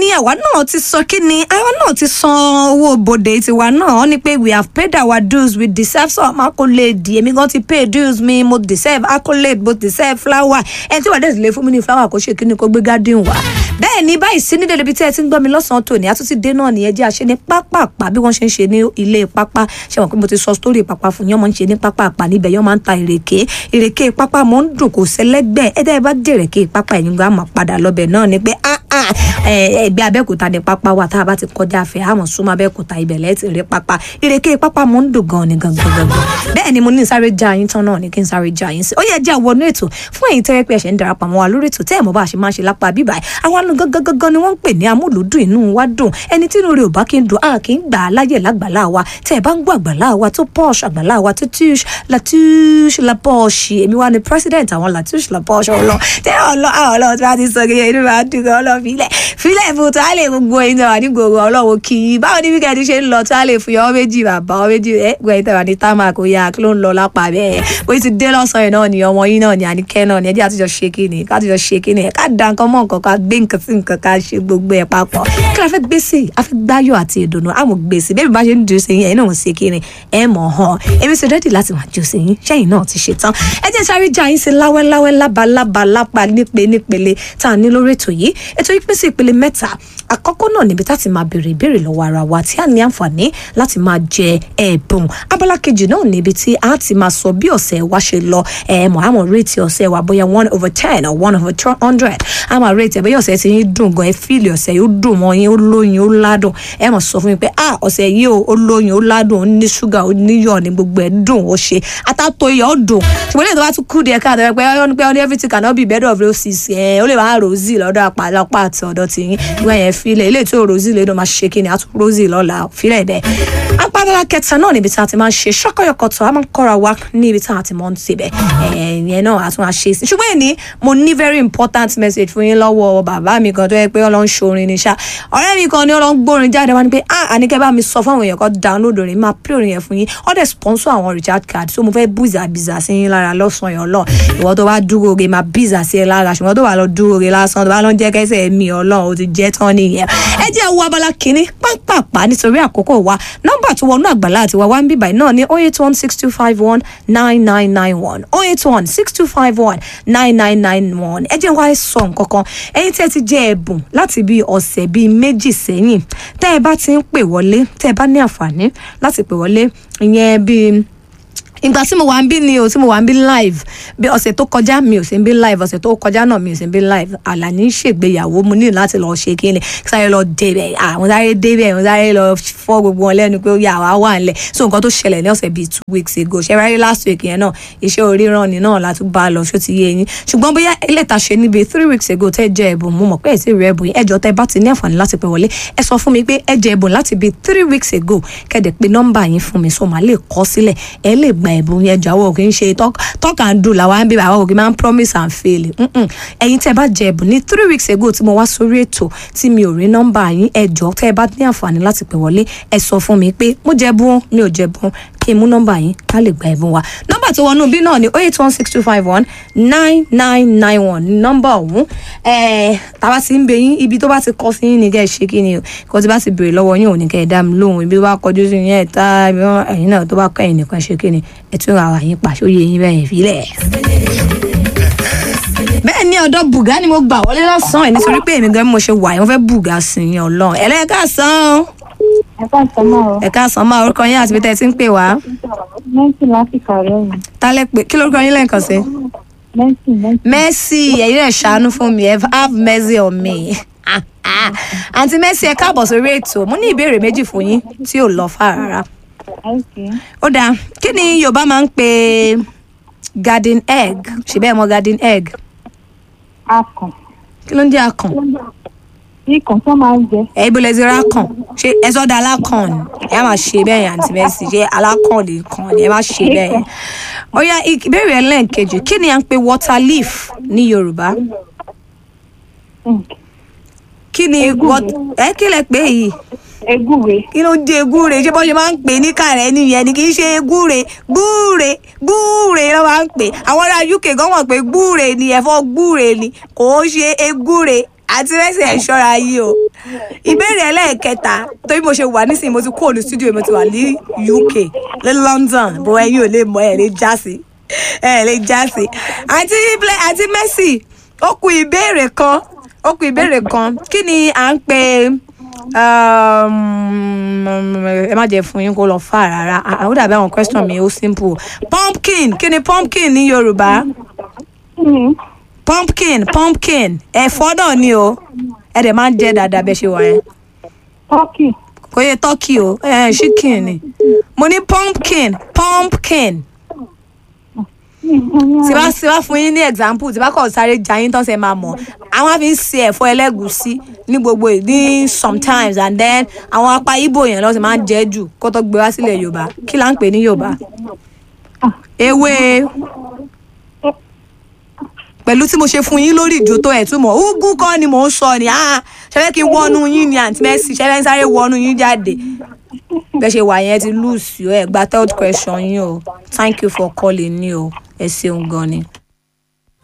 ní àwa náà ti sọ kí ni àwa náà ti san owó bòde tiwa náà wọ́n ní pé we have paid our dues we deserve some accolade èmi gan ti pay dues mi mo deserve accolade mo deserve flower ẹni tí wàá dẹ̀ sì lè fún mi ní flower kó ṣe kí ni kó gbé garden wá bẹ́ẹ̀ ni báyìí sí nídìí ibi tí ẹ ti ń gbọ́ mi lọ́sàn-án tòní àtúntì dé náà nìyẹn jẹ́ àṣẹ ní pápápá bí wọ́n ṣe ń ṣe ní ilé pápá ṣe wọ́n pé mo ti sọ sítórì pápá fún yín wọ́n máa ń ṣe ní pápápá níbẹ̀ yọ́n máa ń ta ìrèké ìrèké pápá mọ́ ń dùn kò sẹ́lẹ́gbẹ́ ẹ̀dá ẹ bá dé ìrèké pápá ẹ̀yìn gbà máa padà lọ́bẹ̀ náà ni pé ah ah ẹgbẹ́ abẹ́òkúta ní pápá wa tá a bá ti kọjá afẹ́ àmọ́ súnmọ́ abẹ́òkúta ibẹ̀ lẹ́ẹ̀tì rí pápá ìrèké pápá mọ́ ń dùn gan ni gangan gangan bẹ́ẹ̀ ni mo ní sáré já yín tán náà ni kí n sáré já yín sí ó yẹ jẹ́ àwọnú ètò fún ẹ̀yin tẹ́rẹ́ pé ẹ̀ṣẹ̀ ń darapọ̀ mọ́ wa lórí ètò tẹ́ ẹ̀ mọ́ bá a ṣe máa ń ṣe lápá bíbá àwọn àlọ́ gangan gangan ni wọ́n ń pè ní amúlùúdùn inú wa dùn ẹni tí inú rẹ̀ ò bá kí ń dùn á kì í gbà á láyè lágbàlá wa tẹ́ ẹ bá ń gbọ́ àgbàlá wa tó posh àgbàlá wa tó tush la tush la posh èmi wá ní president àwọn la tush la posh ọlọ tẹ́ ọlọ àwọn ọlọ tí wọ́n ti sọ kékeré inú wa dùn gan ọlọ filẹ̀ filẹ̀ fún tó á lè gbogbo ẹ̀yin tó wà ní gbogbo ọlọ́wọ́ kì í báwo ni wíkẹ́ndì ṣe ń lọ tó á lè fún yọ méjì bàbá ọ méjì ẹ gbọ́ ẹ̀yin tó wà ní támà kò yá kí ló ń lọ lápá bẹ́ẹ̀ bó ti dé lọ́sàn-án náà ni ọmọ yín náà ni àníkẹ́ náà ni ẹ jẹ́ àtijọ́ ṣe kí ni káàtijọ́ ṣe kí ni ká da nǹkan mọ́ nǹkan ká gbé nǹkan sí nǹkan ká ṣe gbogbo ẹ̀ papọ̀ kí la fẹ́ gbé sí a fẹ́ gbáyọ̀ àti ìdùnnú àmọ́ gbé sí bẹ́ẹ̀ bí bá ṣe ń dùn sí yín ẹ̀yin náà ń ṣe kí ni ẹ mọ̀ hàn èmi ṣe rẹ́dì láti máa jù sí yín ṣẹ́yìn náà ti ṣe tán ẹ jẹ́ sáré já yín sí láwẹ́láwẹ́ lábalábá lápá nípe nípele tá a ní lórí ètò yìí ètò yìí pín sí ìpele mẹ́ta àkọ́kọ́ náà níbi tá a ti máa béèrè ìbéèrè lọ́wọ́ ara wa tí a ní àǹfààní láti máa jẹ ẹ̀bùn abala kejì náà níbi tí a ti máa sọ bí ọ̀sẹ̀ wa ṣe lọ ẹ̀ mọ̀ àmọ̀ rétí ọ̀sẹ̀ wa bóyá one over ten or one over two hundred àmọ̀ rétí ẹ̀ bóyá ọ̀sẹ̀ ti yín dùn gan ẹ̀ fíìlì ọ̀sẹ̀ yóò dùn mọ́ yín ó lóyin ó ládùn ẹ̀ mọ̀ sọ fún mi pé ah ọ̀sẹ̀ yìí ó lóyin ó ládùn ó ní ṣúgà ó níyọ̀ ní gbogbo ẹ̀ dùn ó ṣe atátó iyọ̀ ó dùn ṣùgbọ́n lè tó bá tún kú díẹ̀ káàdọ̀ pé ó ní pé ó ní everything cannot be bed of roses ẹ̀ ó lè máa rosy lọ́dọ̀ àpàlọ́pà àti ọ̀dọ̀ tìyín ìwọ̀n yẹn fílẹ̀ ilé tí ò rosy lè dùn máa ṣe kí ni àtún rosy lọ́la fílẹ̀ bẹ́ẹ̀ apádọ́lá kẹta náà níbi tí a ti máa ń ṣe ṣọ́kọ̀yọ̀kọ̀tọ̀ a máa ń kọ́ra wa ní ibi tí a ti máa ń ṣe bẹ̀ ẹ̀yẹn náà a tún máa ṣe sí ṣùgbọ́n èní mo ní very important message fún yín lọ́wọ́ bàbá mi kan tó yẹ pé ọlọ́run ṣorin ní ṣá ọ̀rẹ́ mi kan ní ọlọ́run gbórin jáde wá ní pé ah àníkẹ́ bá mi sọ fún àwọn èèyàn kan download orin máa play orin yẹn fún yín ó dẹ̀ sponsor àwọn recharge card so mo fẹ́ bùzà bìzà sí yín lára lọ́sàn-án yẹn ọlọ́run ìwọ tó bá dúró re máa bìzà sí ẹ lára ṣùgbọ́n tó bá lọ dúró re lásán tó bá lọ jẹ́ kẹsẹ̀ mi ọlọ́run ó ti jẹ́ tán nìyẹn ẹ jẹ́ wo abala kínní pápápá nítorí àkókò wa nọ́mbà tó wọnú àgbàlá àti wa wá ń bíbà náà ní oh eight one six two five one nine nine nine one oh eight one six two five one nine nine nine one ẹ jẹ́ wá sọ nǹkan kan ẹ̀yin tí ẹ ti jẹ́ ẹ̀bùn láti bíi ọ̀sẹ̀ bíi méjì sẹ́yìn tẹ́ ẹ bá ti ń pè wọlé tẹ́ ẹ bá ní àǹfààní láti pè wọlé ìyẹn bíi ìgbà tí mo wà ń bí ni o tí mo wà ń bí live bí ọ̀sẹ̀ tó kọjá mi ò sí ń bí live ọ̀sẹ̀ tó kọjá náà mi ò sí ń bí live àlàní ṣègbéyàwó mo ní láti lọ ṣe kí ni sáré lọ débẹ̀ àwọn sáré débẹ̀ àwọn sáré lọ fọ́ gbogbo wọn lẹ́nu pé ó yà wá wà nílẹ̀ so nǹkan tó ṣẹlẹ̀ ní ọ̀sẹ̀ bíi two weeks ago ṣe ráyé last week yẹn náà iṣẹ́ oríran ni náà la tún bá lọ ṣó ti yé yín ṣùgbọ́n bóyá ẹlẹ́ta ṣe níbi three weeks ago tẹ́ jẹ́ ẹ̀bùn mo mọ̀ pé èsì rẹ̀ ẹ̀bùn ẹjọ́ tẹ́ bá ti ní àǹfààní láti pè wọlé ẹ sọ fún mi pé ẹ jẹ́ ẹ̀bùn láti bíi three weeks ago kẹ́dẹ̀ pé nọ́mbà yín fún mi so màá lè kọ sílẹ̀ ẹ lè gba ẹ̀bùn yẹn jọ àwọn ò kì í ṣe talk and do làwọn àbí àwọn ò kì í máa ń promise and fail ẹ̀yin tẹ́ bá jẹ ẹ̀bùn ní three weeks ago tí mo wá sórí ètò tí mi ò rí nọ́mbà yín ẹ jọ̀ọ́ tẹ́ ẹ bá ní àǹfààní láti pè wọlé ẹ sọ fún mi pé mo jẹ bún mi ò jẹ bún kí n mú nọ́mbà yín ká lè gba ẹ̀bùn wa nọ́mbà tó wọnú bí náà ni oh eight one six two five one nine nine nine one nọ́mbà ọ̀hún tàbá ti ń bẹ yín ibi tó bá ti kọ sí yín ni kẹ́ ẹ ṣe kí ni o kó tí bá ti béèrè lọ́wọ́ yín ò ní kẹ́ ẹ dá mi lóhùn ibi wá kọjú sí yín ẹ̀ tá ẹ̀yin náà tó bá kọ́ ẹ̀yin nìkan ṣe kí ni ẹ̀ tún ra wà yín pàṣẹ òye yín bẹ́ẹ̀ fílẹ̀ bẹ́ẹ̀ ni ọ̀dọ̀ bùgá ni mo gbà wọlé lọ́sàn-án ẹ̀ nítorí pé èmi gan mo ṣe wà yẹn mo fẹ́ bùgá sí yín ọlọ́run ẹ̀lẹ́ka sàn ẹ káàsán máa o. ẹ káàsán máa orúkọ yín àti bí tẹ́ ẹ ti ń pè wá. mẹ́sì láti kàrẹ́ mi. tálẹ̀ pé kí lórúkọ yín lẹ́ẹ̀kan sí. mẹ́sì mẹ́sì. mercy ẹ̀yin rẹ̀ ṣàánú fún mi have mercy on me. àǹtí mercy ẹ káàbọ̀ sórí ètò mo ní ìbéèrè méjì fún yín tí ò lọ fà rárá. Okay. ó dáa kí ni yorùbá máa ń pè garden egg ṣe bẹ́ẹ̀ mọ garden egg akàn. kí ló ń jẹ́ akàn ikàn tó máa ń jẹ. ẹ ibo lẹ ti ra kàn ṣé ẹ sọdọ alákàn ni ẹ má ṣe bẹ́ẹ̀ yẹn àǹtí mercy ṣé alákàn lè kàn ni ẹ má ṣe bẹ́ẹ̀ yẹn. ó yá ìbéèrè ẹlẹ́ǹkejì kí ni à ń pè water leaf ní yorùbá kí ni wat- ẹ kí lẹ pé yìí egúre. kí ló dé egúre ṣé bọ́n ṣe máa ń pè ní kàrẹ́ nìyẹn ni kì í ṣe egúre gbúre gbúre ló máa ń pè àwọn ará uk gan mọ̀ pé gbúre ni ẹ̀fọ́ gbúre ni kò ó ṣe egúre àti rẹ́sẹ̀ ẹ̀ ṣọ́ra yìí o ìbéèrè ẹlẹ́ẹ̀kẹta torí mo ṣe wà nísìnyí mo ti kúrò ní studio mo ti wà ní uk ní london bó ẹyin ò lè mọ ẹ lè já sí ẹ lè já sí àti Ble- àti Mercy ó kù ìbéèrè kan ó kù ìbéèrè kan kí ni à ń pè um, ẹ má jẹ́ fún yín kó lọ fà rárá àwọn dàbí àwọn question mi ó simple pumpkin kí ni pumpkin ní yorùbá kí ni pumpkin pumpkin ẹ̀fọ́ náà ni o ẹ dẹ̀ máa ń jẹ́ dáadáa bẹ́ẹ̀ ṣe wà yẹn turkey kò yẹ turkey o ẹ chicken ni mo ní pumpkin pumpkin tí bá tí bá fún yín ní example tí bá kọ̀ sáré jà yín tán ṣe máa mọ̀ àwọn á fi ń se ẹ̀fọ́ ẹlẹ́gùsí ní gbogbo ì- ní sometimes and then àwọn apá ibo yẹn lọ́sẹ̀ máa ń jẹ́ jù kó tó gbé wá sílẹ̀ yorùbá kí là ń pè ní yorùbá ewé pẹ̀lú tí mo ṣe fún yín lórí ìjó tó ẹ̀ túmọ̀ ugu kọ́ ni mò ń sọ ni ah ṣẹlẹ̀ kí n wọnú yín ni àǹtí Mercy ṣẹlẹ̀ ń sáré wọnú yín jáde bẹ́ẹ̀ ṣe wà yẹn ti lose yọ ẹ̀ gba third question yín o thank you for calling ní o ẹ ṣeun gan ni.